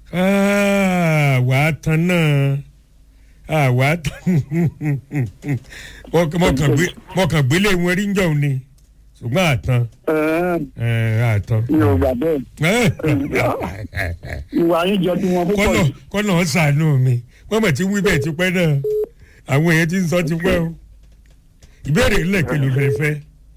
Ah, wà á tan náà Ah, wà á tan Mo- mo kàn gbé- mo kàn gbélé wọn rí njọ́ ni ṣùgbọ́n àtàn Ẹ̀ẹ́, àtàn. mi ò gbà bẹ́ẹ̀ ìwà yín jọ tí wọn púpọ̀ kọ́nà jù. kọ́nà ó ṣàánú mi wọ́n mọ̀ tí wí bẹ́ẹ̀ ti pẹ́ náà àwọn èèyàn ti ń sọ ti pẹ́ o ìbéèrè ńlẹ̀ kí ló fẹ́ fẹ́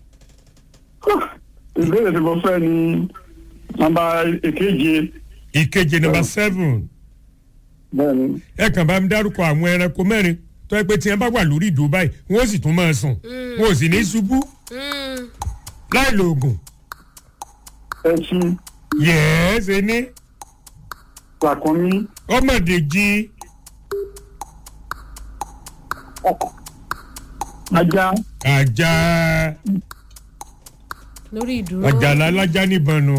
ìbéèrè tí mo fẹ́ ni nọ́mbà èkeje ìkeje nọmba seven bẹ́ẹ̀ ni ẹ kàn bá mi dárúkọ àwọn ẹranko mẹ́rin tó ẹ pé tí ẹ bá wà lórí ìdúró báyìí wọ́n sì tún máa sùn wọn ò sì ní ṣubú Mm. láì lo oògùn ẹṣin yẹ́ẹ́ ṣe ní làkúnmí ọmọdéjì ajá àjà lórí ìdúró. àjàlá alájá níbọn nu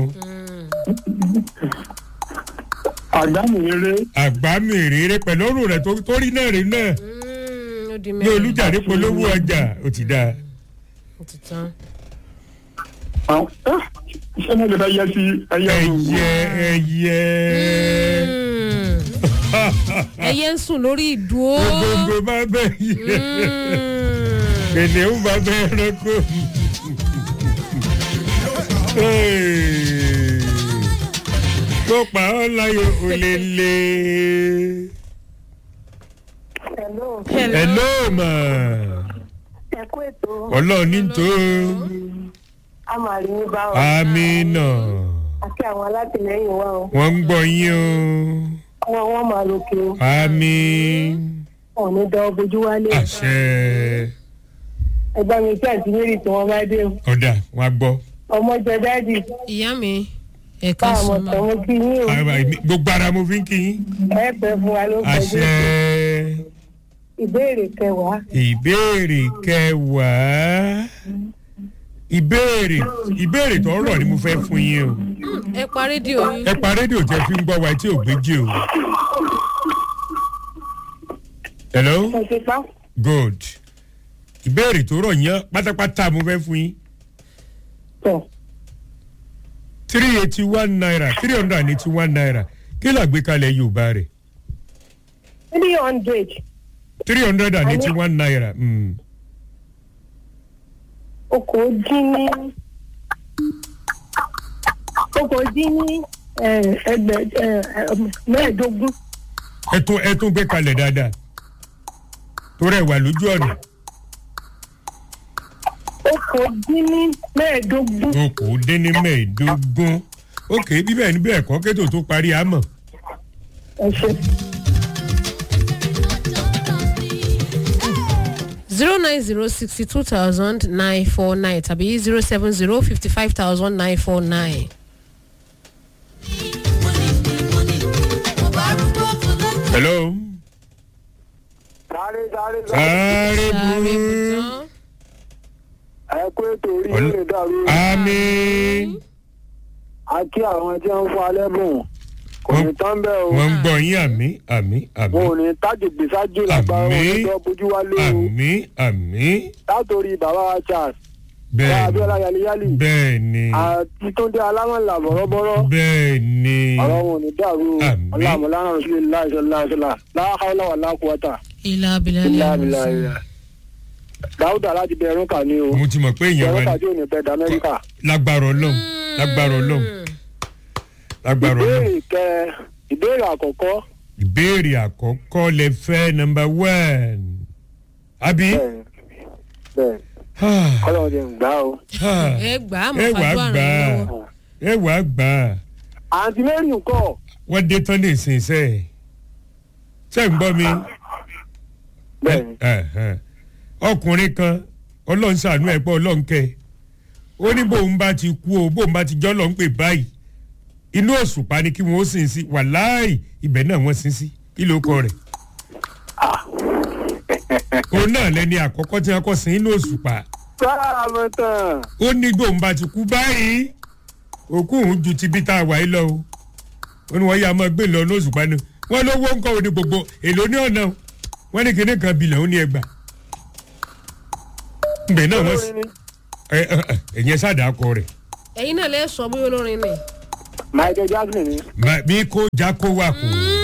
àgbámìrere àgbámìrèrè pẹ̀lú ọrùn rẹ̀ tó- tó rí náà rí náà Mm, ó di ní mẹ́rin. olùjàre polówó ọjà ó ti dáa. ó ti tán. àwọn iṣẹ́ náà lè fẹ́ yẹ sí ẹyẹ òògùn ẹyẹ ẹyẹ Mm. ẹyẹ ń sùn lórí ìdúró. gbogbo bá bẹ yẹ Mm. kìnìún bá bẹ ẹranko. Hey. tó pa ọ́ láyò òlélẹ. Hello, Hello. hello ma ẹ kú ètò ọlọ́run ní tó a máa rí yín bá wa amínà àti àwọn alátìlẹyìn wa o wọ́n ń gbọ́ yín wọn wọn máa lókè o o àmín wọn ò ní dán bojú wálé àṣẹ ẹgbẹ́ mi tí àti mary tí wọ́n bá dé o ọ̀dà wọn á gbọ́. ọmọ jẹ dáàdì ìyá mi ẹ̀ka bá àwọn sùn tẹ̀ mọ́. wọ́n kí yín o Àwa- èmi- gbogbo ara mo fi ń kí yín. ẹ pẹ́ fún wa ló ń pẹ́ àṣẹ ìbéèrè kẹwàá ìbéèrè kẹwàá ìbéèrè ìbéèrè tó rọ̀ ni mo fẹ́ fún yín o ẹ pa rédíò yín. ẹ pa rédíò tẹ fi ń gbọ́ wa tí ò gbéjì o. hello ẹ ti pa good ìbéèrè tó rọ̀ yẹn pátápátá mo fẹ́ fún yín tọ̀ three eighty one naira three hundred and eighty one naira kí làgbékalẹ̀ yorùbá rẹ̀ three hundred three hundred and eighty one naira. Mm. okòó dín ní okòó dín ní ẹ, ẹgbẹ ẹ, ẹ, mẹ́ẹ̀ẹ́dógún ẹ tún ẹ tún gbé kalẹ̀ dáadáa torí ẹ wà lójú ọ̀nà okòó dín ní mẹ́ẹ̀ẹ́dógún okòó-dín-ní mẹ́ẹ̀ẹ́dógún ok bíbẹ̀ ní bẹ́ẹ̀ kọ́ kétò tó parí àmọ́ ẹ ṣe. zero nine zero sixty two thousand nine four nine tàbí zero seven zero fifty five thousand nine four nine. hello sáré sáré sáré sáré bú bùtán. ẹ kú ètò orí Ọl- yóò lè dàrú àmì a kí àwọn tí wọn ń fún alẹ́ bùn kò ní tán bẹ́ẹ̀ o wọ́n ń gbọ́ yín àmì àmì àmì wọn ò ní tájù gbèsájú lágbára wọn Àmín. ní tó bójú wálé o àmì àmì látòrí bàbá wa charles bá bẹ́ẹ̀ abiola ni yaliyali bẹ́ẹ̀ ni àti túndé alámọ̀lá bọ̀rọ̀bọ̀rọ̀ bẹ́ẹ̀ ni ọ̀rọ̀ wọn ò ní dàrú o Àmín. ọlọ́mọlára rẹ̀ láìsọ̀láìsọ̀lá láhàlá wà lákùúwátà ilà abilà ní ìlàbìlà àwọn ìlà dáúdà láti bẹ̀rù kà ní o mo ti mọ̀ pé ìyẹn bẹ̀rù wà kà ní tí ò ní pẹ́ dá amẹ́ríkà. lágbára ọlọ́run lágbára ọlọ́run lágbára ọlọ́run ìbéèrè kẹ ìbéèrè àkọ́kọ́ ìbéèrè àkọ́kọ́ lẹ fẹ́ nọmba one àbí. bẹ́ẹ̀ bẹ́ẹ̀ kọ́lọ́ ti ń gbá o. ẹ gbà á ẹ mọ̀ wàá fàdúrà gbà rẹ̀ á lọ́wọ́. ẹ wàá gbà á àǹtí mary ńkọ́ wọ́n dé tán lè sìn sẹ́ ẹ̀ ṣé ń gbọ́ mi bẹ́ẹ̀ Ẹ̀hẹ̀n. ọkùnrin kan ọlọ́run ṣàánú ẹ̀ pọ̀ ọlọ́run kẹ́ ẹ. ó ní bóun bá ti kú o bóun bá ti jọ́ lọ́n pè báyìí inú òṣùpá ni kí wọ́n ó sìn sí wàláì ibẹ̀ náà wọ́n sin sí kí ló kọ rẹ̀ òun náà lẹni àkọ́kọ́ tí wọ́n kọ́ sin inú òṣùpá sáà mọ̀ tán ó ní bóun bá ti kú báyìí òkú òun ju ti bí tá a wà yìí lọ o ó ní wọ́n yá máa gbé lọ ní òṣùpá ni wọ́n lówó ń kọ́ òní gbogbo èlò ní ọ̀nà o. wọ́n ní kinní kan bilẹ̀ ó ní ẹgbà ǹbẹ̀ náà wọ́n olórin ni ẹ ẹ ẹ ẹ̀yẹn sáàdà kọ rẹ̀ ẹ̀yin náà lẹ́ sọ bóyá olórin ni. michael jackson ni. Ma- mi kó jákó wà kó.